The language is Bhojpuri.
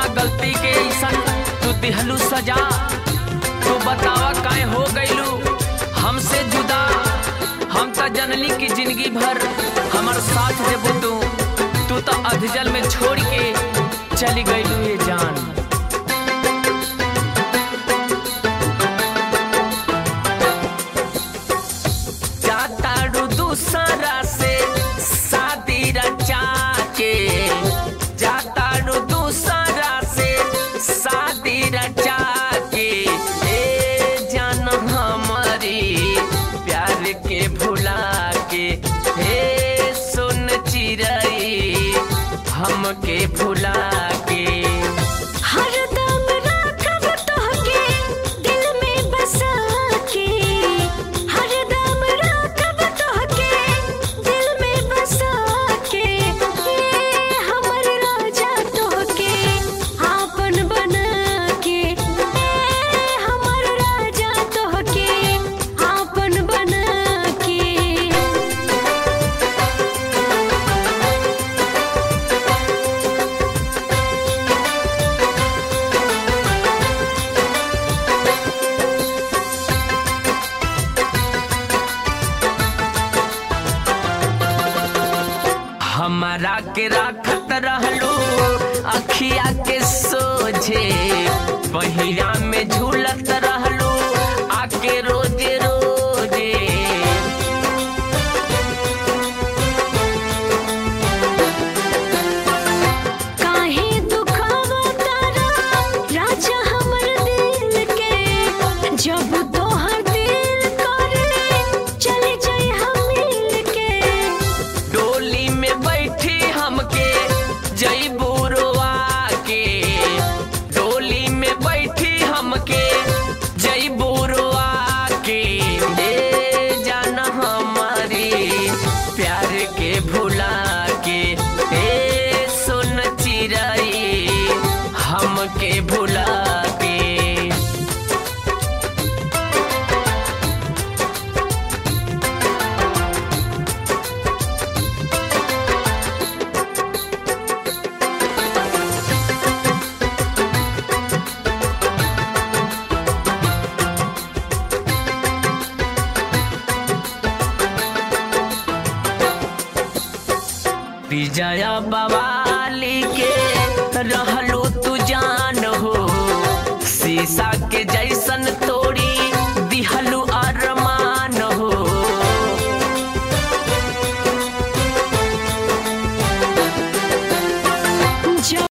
कौना गलती के ऐसन तू दिहलू सजा तू बतावा काहे हो गइलू हमसे जुदा हम त जनली की जिंदगी भर हमर साथ देबू तू तू तो अधजल में छोड़ के चली गइलू ये जान जाताड़ू दूसरा से शादी रचा के जाताड़ू दूसरा से शादी रचा के ए जान हमारी प्यार के भुला के हे सुन चिरई हमके भुला के हरदम राखब तोहके दिल में बसा के हरदम राखब तोहके दिल में बसा के ए हमर राजा तोहके आपन बना के ए हमर राजा तोहके आपन बना के हमारा के राखत रहलू अखिया के सोझे पहिया में झूलत रहलू आके रोजे रोजे काहे दुखावा तारा राजा हमर दिल के जब तोहर दिल करे चले जाए हम मिल के डोली में बैठी हमके जईबू रोआ के डोली में बैठी हमके जईबू रोआ के ए जान हमारी प्यार के भुला के ए सुन चिरई हमके भुला के विजया बवाली के रहल